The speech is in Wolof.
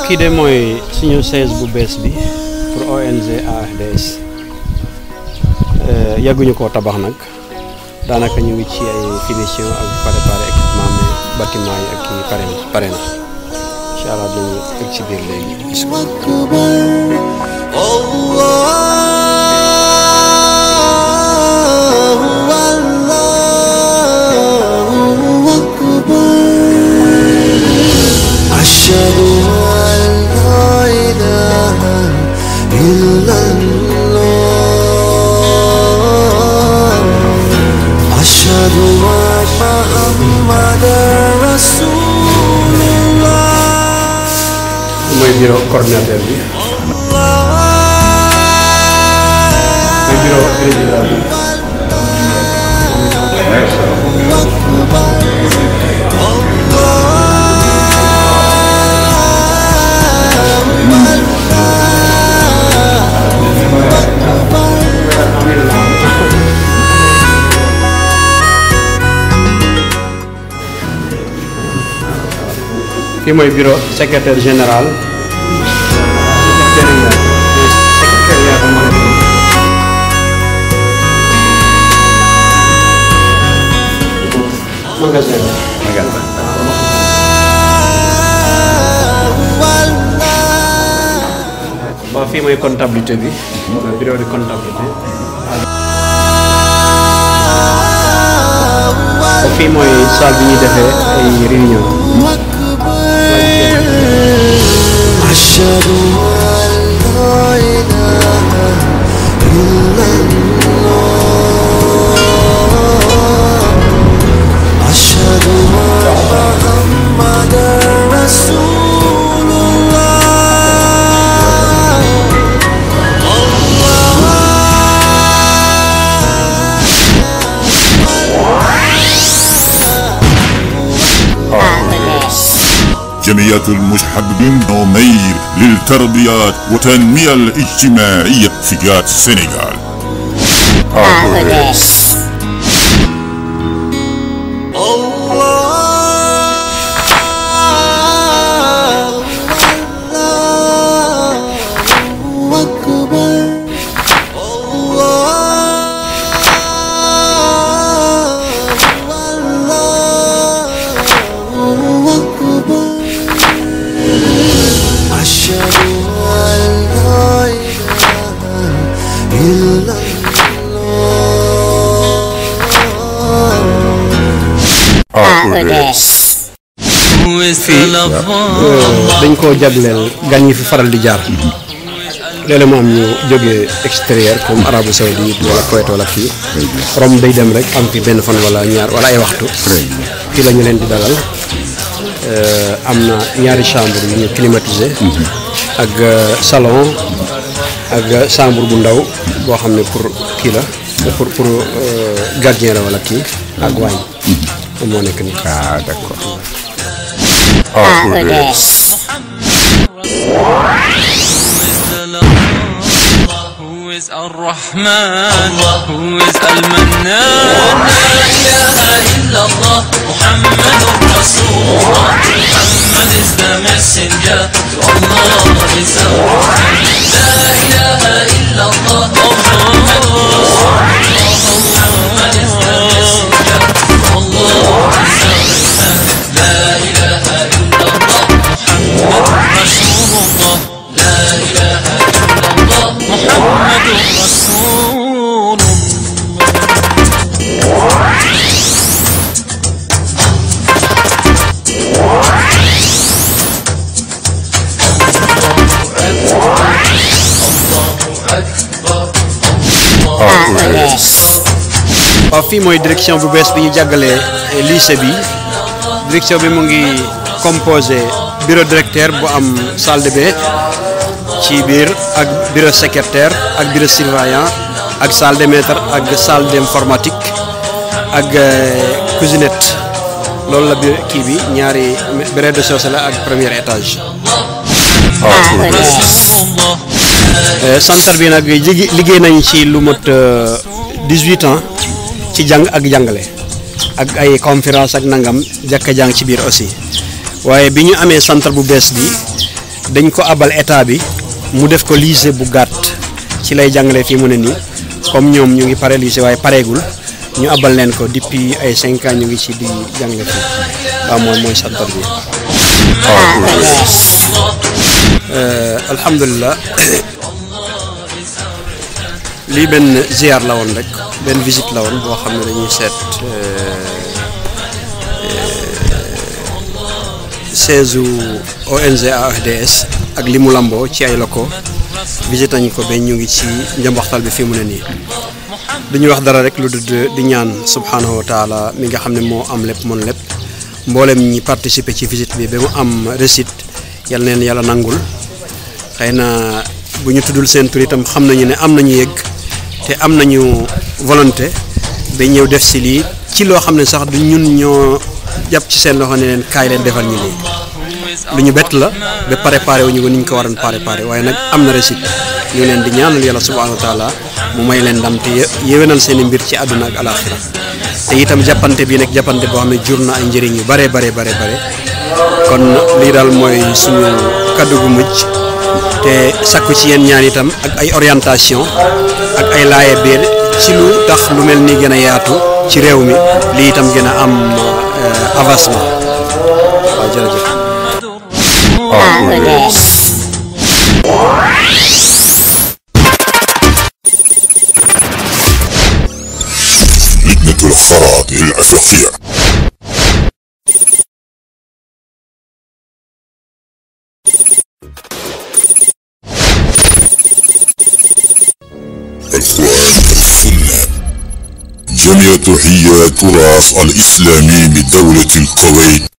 kii de mooy suñu siège bu bees bi pour ONG AFDS yàgguñu koo tabax nag daanaka ñu ngi ci ay finition ak préparé équipement mais bâtiment yi ak kii pare na pare na incha allah dañu egg ci biir léegi gis ko. أشهد أن لا إله إلا الله أشهد أن محمدا رسول الله mooy bureau coordinateur bi mooy bureau président bi kii mooy bureau secrétaire général secrétariat bu moo nekk nii. magasin bi. waaw fii mooy comptabilité bi mooy bureau de comptabilité fii mooy salle bi ñuy defee ay réunion أشهد أن لا إله إلا الله أشهد أن محمدا رسول الله جمعية المحبين نومير للتربية والتنمية الاجتماعية في جات السنغال الله أكبر الله أكبر أشهد أن لا إله إلا الله fii dañ koo jagleel gan yi fi faral di jaar léeg-léeg mu am ñu jógee extérieur comme arabu saoudite wala Kuwait wala kii rom day dem rek am fi benn fan wala ñaar wala ay waxtu fii la ñu leen di dalal am na ñaari chambre yu ñu climatisé ak salon ak chambre bu ndaw boo xam ne pour kii la pour pour gardien la wala kii ak waañ moom moo nekk nii ah d'accord Who is Ar-Rahman? Who is Al-Mannan? La ilaha illallah. Muhammad Rasulullah. Muhammad is the messenger. Allah is our friend. La ilaha illallah. Muhammad Rasulullah. Muhammad is the messenger. Allah is our friend. La ilaha illallah. Muhammad Rasulullah. La ilaha illallah. Muhammad Rasulullah. waaw fii mooy direction bu bees bi ñu jàggalee lycée bi direction bi mu ngi composé bureau directeur bu am salle de bain ci biir ak bureau secrétaire ak bureau surveillant ak salle de maître ak salle d'informatique ak cuisinette loolu la biir kii bi ñaari rez-de-chaussée la ak premier étage centre bi nag jigi- liggéey nañ ci lu mot 18 ans ci jàng ak jàngale ak ay conférence ak nangam jàkka jàng ci biir aussi waaye bi ñu amee centre bu bees bi dañ ko abal état bi mu def ko lycée bu gàtt ci lay jàngale fii mu ne nii comme ñoom ñu ngi pare lycée waaye pareegul ñu abal leen ko depuis ay cinq ans ñu ngi ci di jàngale fii waaw mooy mooy santar bi alhamdulilah lii benn ziar la woon rek benn visite la woon boo xam ne dañuy seet seize ONG AFDS ak li mu lamboo ci ay loko visite nañu ko ba ñu ngi ci njambaxtal bi fii mu ne nii duñu wax dara rek lu dul di ñaan subhanahu wa taala mi nga xam ne moo am lépp mën lépp mboolem ñi participer ci visite bi ba mu am réussite yal neen yàlla nangul xëy na bu ñu tuddul seen tur itam xam nañu ne am nañu yëgg te am nañu volonté ba ñëw def si lii ci loo xam ne sax du ñun ñoo jàpp ci seen loxo ne leen kaay leen defal ñu lii lu ñu bett la ba préparé wu ñu ko ni ñu ko waroon préparé waaye nag am na réussite ñu leen di ñaanal yàlla subhanahu wa taala mu may leen ndam te yéwénal seen i mbir ci àdduna ak alaxira te itam jàppante bi nag jàppante boo xam ne jur na ay njëriñ yu bare bare bare bare kon lii daal mooy suñu kaddu gu mujj te sakku ci yéen ñaan itam ak ay orientation ak ay laaye biir ci lu tax lu mel ni gën a yaatu ci réew mi lii itam gën a am avancement waaw jërëjëf لجنة الخراط الأفريقية الإخوان السنة جميع تحية تراث الإسلامي بدولة الكويت